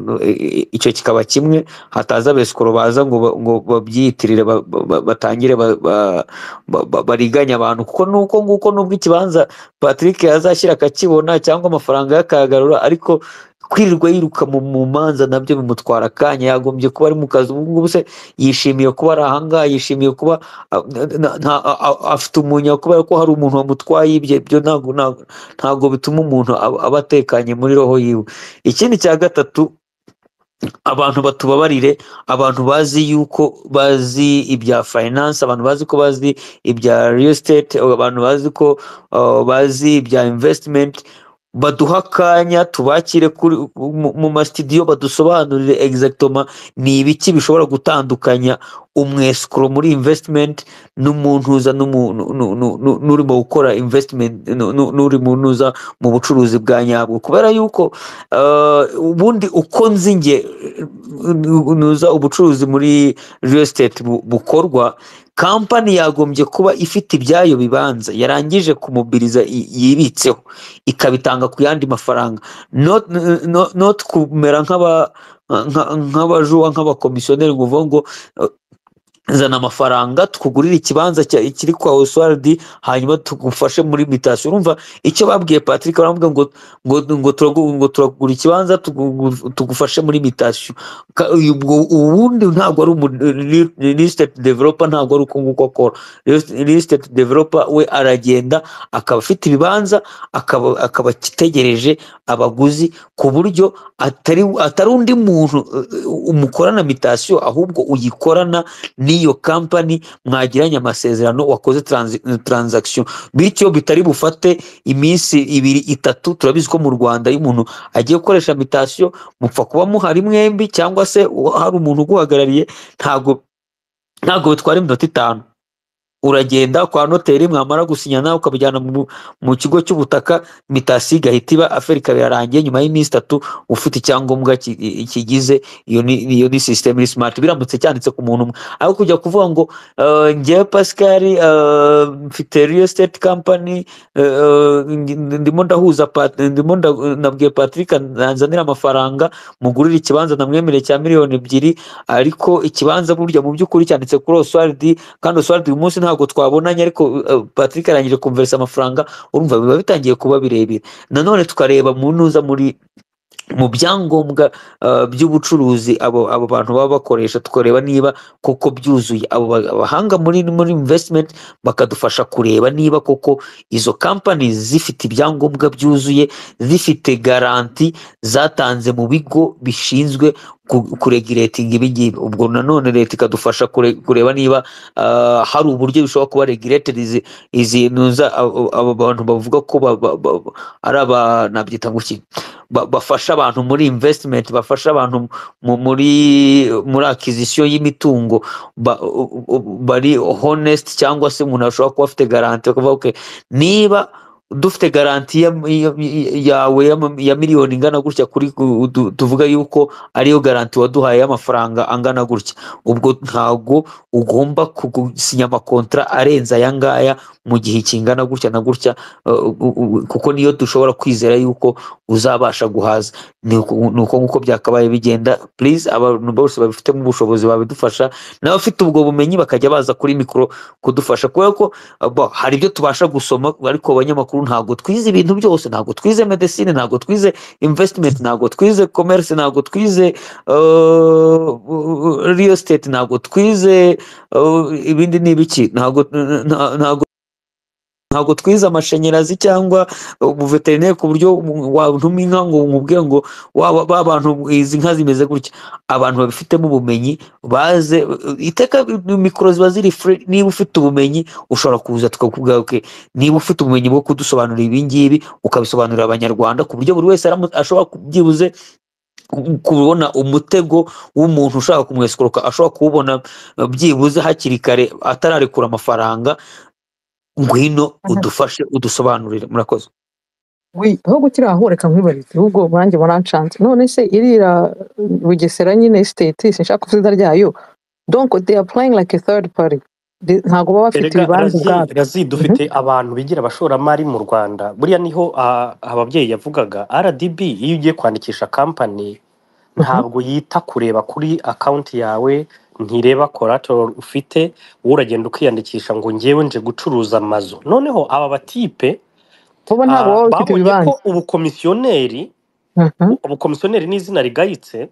icyo kikaba kimwe hataza besikoro baza ngo ba- ngo babyiyitirire ba- ba- ba- batangire ba- ba- ba- ba- bariganye abantu kuko nuko nguko nubwo ikibanza Patrick yazashyira akakibona cyangwa amafaranga ye akayagarura ariko kwirirwa yiruka mu mu manza nabyo bimutwara akanya yagombye kuba ari mu kazi ubu ngubu se yishimiye kuba ari ahangaha yishimiye kuba a- na- na- a- a- afite umunya kubera ko hari umuntu wamutwaye ibye ibyo ntabwo ntabwo ntabwo bituma umuntu aba aba atekanye muri roho yiwe ikindi cya gatatu abantu batubabarire abantu bazi yuko bazi ibya finance abantu bazi ko bazi ibya real estate abantu bazi ko uh, bazi ibya investment baduha akanya tubakire kuri mu, mu masitidiyo badusobanurire egizagitoma ni ibiki bishobora gutandukanya umwesikoro muri invesitimenti n'umuntuza n'umu- nu- nu- nu- nu- n'urimo gukora invesitimenti nu- nu- n'uri mu ntuza mu bucuruzi bwa nyabwo kubera yuko eh, ubundi uko nzi njye eh, nuza ubucuruzi muri real estate bu- bukorwa kampani yagombye kuba ifite ibyayo bibanza yarangije kumubiriza i- yibitseho ikabitanga ku yandi mafaranga not, not, not kumera nk'aba nka- nk'abajuwa nk'abakomisiyoneri ngo uvuge ngo eh, zana amafaranga tukugurire ikibanza cya- kiri kwa oswaridi hanyuma tugufashe muri mitasiyo urumva icyo babwiye patrick baramubwira ngo ngo ngo turagu- ngo turagura ikibanza tugu- tugufashe muri mitasiyo Ka- uyu- ubwo- ubundi ntabwo ari umu real estate developer ntabwo ari uko nguko akora real estate developer we aragenda akaba afite ibibanza akaba akaba akitegereje abaguzi ku buryo atari atari undi muntu eh, eh, umukorana mitasiyo ahubwo uyikorana n'iyo kampani mwagiranye amasezerano wakoze transi- transaction bityo bitari bufate iminsi ibiri itatu turabizi ko mu rwanda iyo umuntu agiye gukoresha mitasiyo mupfa kuba muhari mwembi cyangwa se u- hari umuntu uguhagarariye ntabwo ntabwo bitwara iminota itanu uragenda kwa noteri mwamara gusinya nawe ukabijyana mu, mu kigo cy'ubutaka mitasiyo igahita iba aferi ikaba yarangiye nyuma y'iminsi itatu ufite icyangombwa ki- i- kigize iyo ni iyo ni sisiteme iri simati biramutse cyanditse ku muntu umwe aho kujya kuvuga ngo uh, ngewe pasikari uh, mfite riyo siteti kampani uh, ndimo ndahuza Pat- ndimo nda- nabwiye patrick nanzanira amafaranga mugurire ikibanza namwemereye cya miliyoni ebyiri ariko ikibanza burya mu by'ukuri cyanditse kuri oswaridi kandi oswald uyu munsi ntabwo twabonanye ariko uh, patrick arangije kumveresa amafaranga urumva biba bitangiye kuba birebire nanone tukareba mu ntuza muri mu byangombwa uh, by'ubucuruzi abo abo bantu baba bakoresha tukareba niba koko byuzuye abo ba- abahanga muri muri investment bakadufasha kureba niba koko izo company zifite ibyangombwa byuzuye zifite garanti zatanze mu bigo bishinzwe ku- kuregiretinga ibi ngibi ubwo nanone leta ikadufasha kure- kureba niba uh, hari uburyo bishobora kuba regulated izi izi ntuza abo abo bantu bavuga ko ba- ba- ba- ari aba nabyita ngo iki ba- bafasha abantu muri investment bafasha abantu mu- muri muri acquisition y'imitungo ba- u- u- bari honest cyangwa se umuntu ashobora kuba afite garanti bakavuga okay, niba dufite garanti ya- ya- yawe ya- ya miliyoni ingana gutya kuri ku- tu- tuvuga yuko ariyo garanti waduhaye y'amafaranga angana gutya ubwo ntabwo ugomba gusinya amakontra arenze aya ngaya mu gihe kingana gutya na gutya eh, u- u- kuko niyo dushobora kwizera yuko uzabasha guhaza ni uku ni uko nguko byakabaye bigenda purize abantu bose babifitemo ubushobozi babidufasha n'abafite ubwo bumenyi bakajya baza kuri mikoro kudufasha kubera ko uh, bo, hari ibyo tubasha gusoma ariko abanyamakuru ntabwo twize ibintu byose ntabwo twize medesine ntabwo twize invesitimenti ntabwo twize komerisi ntabwo twize riyo siteti ntabwo twize uh, ibindi ni ibiki ntabwo nta- ntabwo ntabwo twize amashanyarazi cyangwa ubuveterineri ku buryo umu- wantuma inka ngo nkubwire ngo waba ba bantu izi nka zimeze gutya abantu babifitemo ubumenyi baze iteka mikoro ziba ziri free niba ufite ubumenyi ushobora kuza tukakubwira okay, niba ufite ubumenyi bwo kudusobanurira ibi ngibi ukabisobanurira abanyarwanda ku buryo buri wese aramu- ashobora ku- byibuze ku- kubona umutego w'umuntu ushaka kumwesikuruka ashobora kuwubona uh, byibuze hakiri kare atararekura amafaranga ngwino udufashe udusobanurire murakoze Oui, aho gukira aho reka nkwibarize ahubwo banjye murancanze none se iriya bugesera nyine siteti sinshaka kuvuga izina ryayo donc they are playing like a third party They- ntabwo baba bafite erega ibibanza razi ubwabyo razi Mhm. dufite abantu bigira abashoramari mu rwanda buriya niho ah, ababyeyi yavugaga rdb iyo ugiye kwandikisha kampani Mhm. ntabwo yita kureba kuri akawunti yawe ntireba collateral ufite wowe uragenda ukiyandikisha ngo ngewe nje gucuruza amazu noneho aba batipe bo ntabwo ah, baba bafite babonye ibibanza ko ubukomisiyoneri Mhm. u- ubukomisiyoneri ni izina rigayitse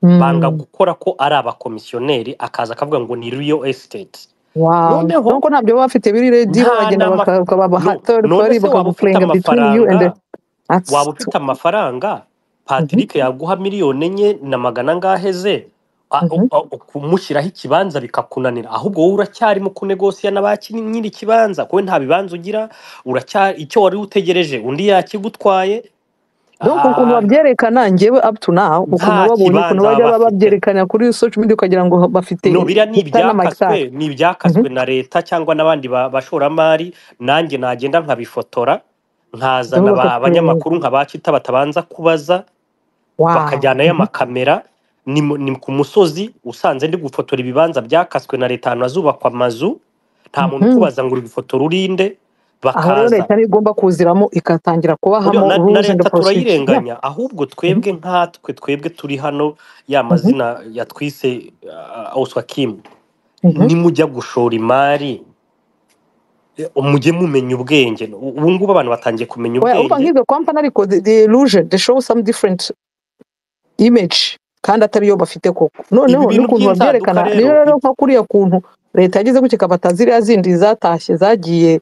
banga Mm. gukora ko ari abakomisiyoneri akaza akavuga ngo ni real estate wow noneho donc ntabwo baba bafite biri rediyo nta bagenda n'ama baka- bakabaha no third none party se waba ufite bakaguplayinga between you and the amafaranga that's waba ufite amafaranga Mhm. patrick yaguha miliyoni enye na magana angahe ze a- Mhm. u- a- u- kumushyiraho ikibanza bikakunanira ahubwo wowe uracyarimo kunegosiya na ba nyiri nyiri ikibanza kuko nta bibanza ugira uracyari icyo wari utegereje undi yakigutwaye donc ukuntu Ah, babyerekana njyewe up to now ukuntu nta babonye ukuntu kibanza bajya bafite babyerekana kuri social media ukagira ngo bafite no biriya ni hita n'amayitari ibyakaswe ni ibyakaswe na leta cyangwa n'abandi ba- bashoramari nanjye nagenda nkabifotora nkazana nabo aba- bakatwereka abanyamakuru nkabacita batabanza kubaza wow bakajyanayo amakamera ni, mu- ni ku musozi usanze ndi gufotora ibibanza byakaswe na leta ahantu hazubakwa amazu nta muntu Mhm. ukubaza ngo uri gufotora urinde aho rero bakaza leta niyo igomba kuziramo Oya, ikatangira kubahamo na, na rules and leta procedure yeah. turayirenganya ahubwo Mhm. twebwe nkatwe twebwe turi hano ya Mhm. mazina yatwise uh, oswakim Mhm. nimujya gushora imari eh, mujye mumenya ubwenge U- ubu ngubu abantu batangiye kumenya oya urumva ubwenge nk'izo company ariko the, the illusion they show some different image kandi atari yo bafite koko ibi noneho bintu n'ukuntu by'inzaduka babyerekana niyo rero rero i- nka kuriya kuntu leta yagize gutya ikafata ziriya zindi zatashye zagiye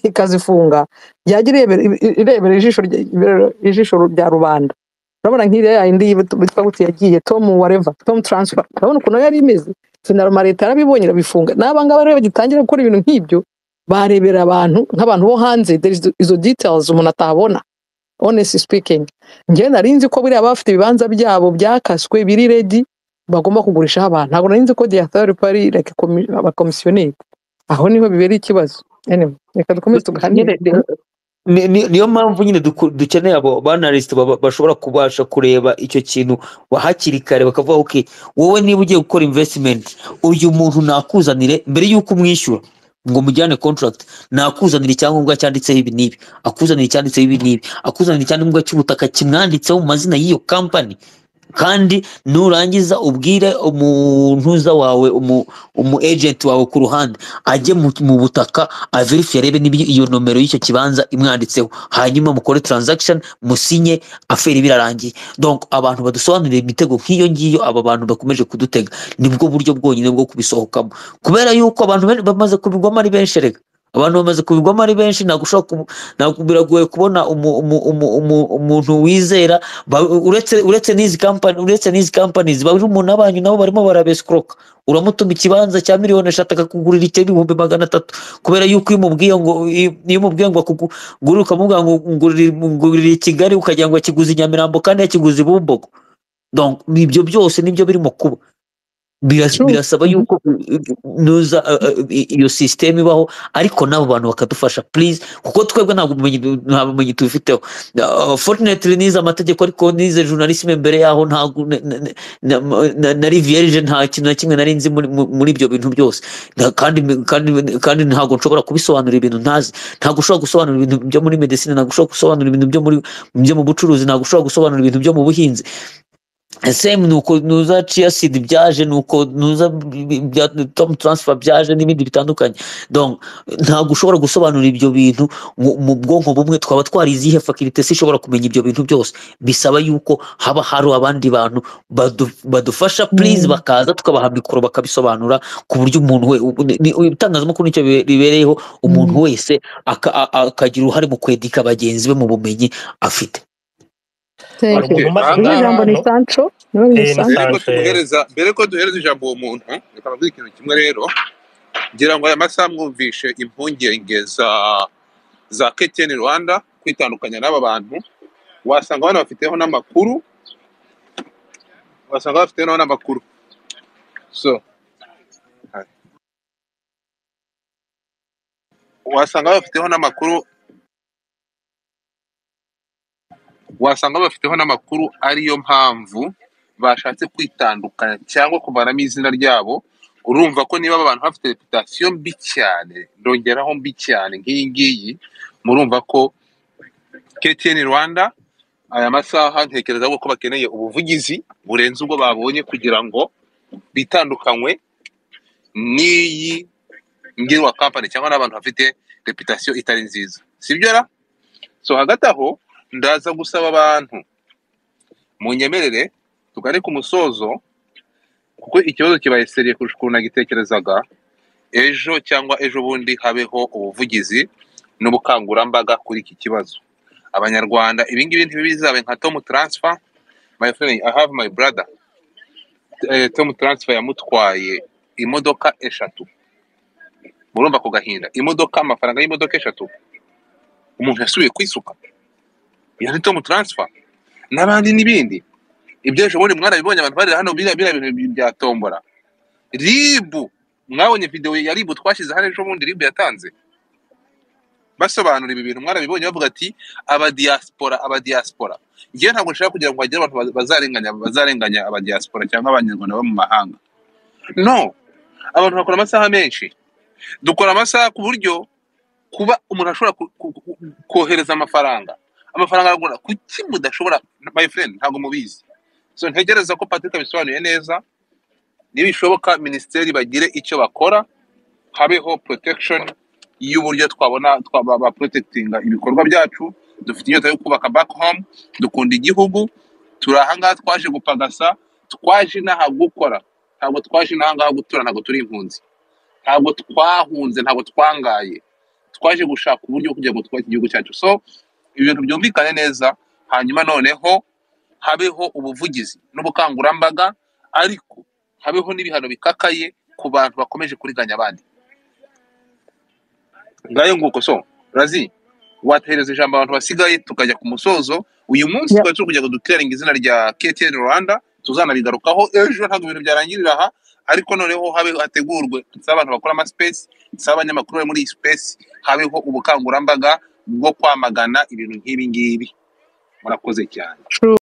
ikazifunga yajya irebera i- irebera ijisho rya- irebera ijisho rya rubanda urabona nk'iriya yindi yitwa gutya yagiye tom wareva tom transfer urabona ukuntu yari imeze finaruma leta yarabibonye irabifunga n'abangaba rero bagitangira gukora ibintu nk'ibyo barebera abantu nk'abantu bo hanze there is- izo details umuntu atabona honest speaking njyewe nari nzi ko buriya bafite ibibanza byabo byakaswe biri redi bagomba kugurishaho abantu ntabwo nari nzi ko diyatori pari abakomisiyoneri aho niho bibera ikibazo Anyway, reka dukomeze tuganire nyine ni- ni- niyo mpamvu nyine duku- dukeneye abo banalisite bashobora kubasha kureba icyo kintu wa- hakiri kare bakavuga ok wowe niba ugiye gukora invesitimenti uyu muntu nakuzanire mbere y'uko umwishyura ngo mujyane kontaragiti nakuzanire icyangombwa cyanditseho ibi n'ibi akuzanire icyanditseho ibi n'ibi akuzanire icyangombwa cy'ubutaka kimwanditseho mu mazina y'iyo kampani kandi nurangiza ubwire umuntuza wawe umu, umu agent wawe ku ruhande ajye mu, mu butaka averifiye arebe niba iyo nomero y'icyo kibanza imwanditseho hanyuma mukore transaction musinye aferi birarangiye donc abantu badusobanurira imitego nk'iyo ngiyo aba bantu bakomeje kudutega nibwo buryo bwonyine bwo kubisohokamo kubera yuko abantu ben- bamaze kubigwamo ari benshi erega abantu bamaze kubigwamo ari benshi ntabwo ushobora kubu- ntabwo biragoye kubona umu- umu- umu- umu- umuntu wizera ba- uretse uretse n'izi kampani uretse n'izi kampani baje umuntu banyu nabo barimo barabesikoroka uramutuma ikibanza cya miliyoni eshatu akakugurira icy'ibihumbi magana atatu kubera yuko iyo umubwiye ngo iyo umubwiye ngo akugure ukamubwira ngo ngurira ngurira i kigali ukagira ngo akiguze i nyamirambo kandi yakiguze i bumbogo donc ibyo byose nibyo birimo kuba Biras- True. birasaba Mhm. yuko u- u- nuza uh, uh, i- iyo sisiteme ibaho ariko n'abo bantu bakadufasha please kuko twebwe ntabwo bumenyi du- nta bumenyi tubifiteho Uh, fortunately nize amategeko ariko nize journalisme mbere yaho ntabwo na- na- na- na- na- nari vierge nta kintu na kimwe nari nzi muri mu- muri ibyo bintu byose Na- kandi kandi kandi ntabwo nshobora kubisobanura ibintu ntazi ntabwo ushobora gusobanura ibintu byo muri medicine ntabwo ushobora gusobanura ibintu byo muri byo mu bucuruzi ntabwo ushobora gusobanura ibintu byo mu buhinzi same nuko nuza chiacid byaje nuko nuza bi- bi- bya tom transfer byaje n'ibindi bitandukanye donc ntabwo ushobora gusobanura ibyo bintu mu mu bwonko bumwe twaba twarize izihe fakirite zishobora kumenya ibyo bintu byose bisaba yuko haba hari abandi bantu badu- badufasha please Mm. bakaza tukabaha mikoro bakabisobanura ku buryo umuntu we ubu ni- ni- itangazamakuru nicyo bibe- ribereyeho umuntu Mm. wese aka- a- a- akagira uruhare mu kwedika bagenzi be mu bumenyi afite Thank hari you oke umuntu umaze aha nyuma ngaha ijambo ni imyaka no sancho nyuma ni eh, ni mbere sancho yuko sanchez tumuhereza mbere yuko duhereza ijambo uwo muntu reka mvuge ikintu kimwe rero ngira ngo aya masaha mwumvishe impungenge za za KTN Rwanda kwitandukanya n'aba bantu wasanga bano bafiteho n'amakuru wasanga bafiteho n'amakuru so wasanga bafiteho n'amakuru wasanga bafiteho n'amakuru ariyo mpamvu bashatse kwitandukanya cyangwa kuvanamo izina ryabo urumva ko niba aba bantu bafite reputasiyo mbi cyane ndongeraho mbi cyane nk'iyi ngiyi murumva ko KTN Rwanda aya masaha ntekereza ko bakeneye ubuvugizi burenze ubwo babonye kugira ngo bitandukanywe n'iyi ngirwa kampani cyangwa n'abantu bafite reputasiyo itari nziza sibyo ra so hagati aho ndaza gusaba abantu munyemerere tugane ku musozo kuko ikibazo kibaye seriye kurusha ukuntu nagitekerezaga ejo cyangwa ejo bundi habeho ubuvugizi n'ubukangurambaga kuri iki kibazo abanyarwanda ibingibi ntibizabe nka tom transfer my friend i have my brother eh, tom transfer yamutwaye imodoka eshatu murumva ku gahinda imodoka amafaranga y'imodoka eshatu umuntu yasubiye kwisuka iyo ni tomu taransifa n'abandi n'ibindi ibyo ejo bundi mwarabibonye abantu bari hano biriya biriya bintu bya tombora ribu mwabonye videwo ya ribu twashyize hano ejo bundi ribu yatanze basobanura ibi bintu mwarabibonye bavuga ati abadiyasipora abadiyasipora ngewe ntabwo nshaka kugira ngo hagire abantu baz- bazarenganya bazarenganya abadiyasipora cyangwa abanyarwanda bo mu mahanga no abantu bakora amasaha menshi dukora amasaha ku buryo kuba umuntu ashobora ku- ku- ku- kohereza amafaranga amafaranga aragura kuki mudashobora my friend ntabwo mubizi so ntegereza ko patrick abisobanuye neza nibishoboka minisiteri bagire icyo bakora habeho protection y'uburyo twabona twaba ba protectinga ibikorwa byacu dufite inyota yo kubaka back home dukunda igihugu turi ahangaha twaje gupagasa twaje inaha gukora ntabwo twaje inahangaha gutura ntabwo turi impunzi ntabwo twahunze ntabwo twangaye twaje gushaka uburyo bwo kugira ngo twubake igihugu cyacu so ibintu byumvikane neza hanyuma noneho habeho ubuvugizi n'ubukangurambaga ariko habeho n'ibihano bikakaye ku bantu bakomeje kuriganya abandi ngayo nguko so razi watereza ijambo abantu basigaye tukajya ku musozo uyu munsi Ya- twari turi kugira ngo duteringe izina rya ktn rwanda tuzanabigarukaho ejo ntabwo ibintu byarangirira aha ariko noneho habe hategurwe ndetse abantu bakora amasipesi ndetse abanyamakuru bari muri iyi sipesi habeho ubukangurambaga bwo kwamagana ibintu nk'ibi ngibi murakoze cyane True.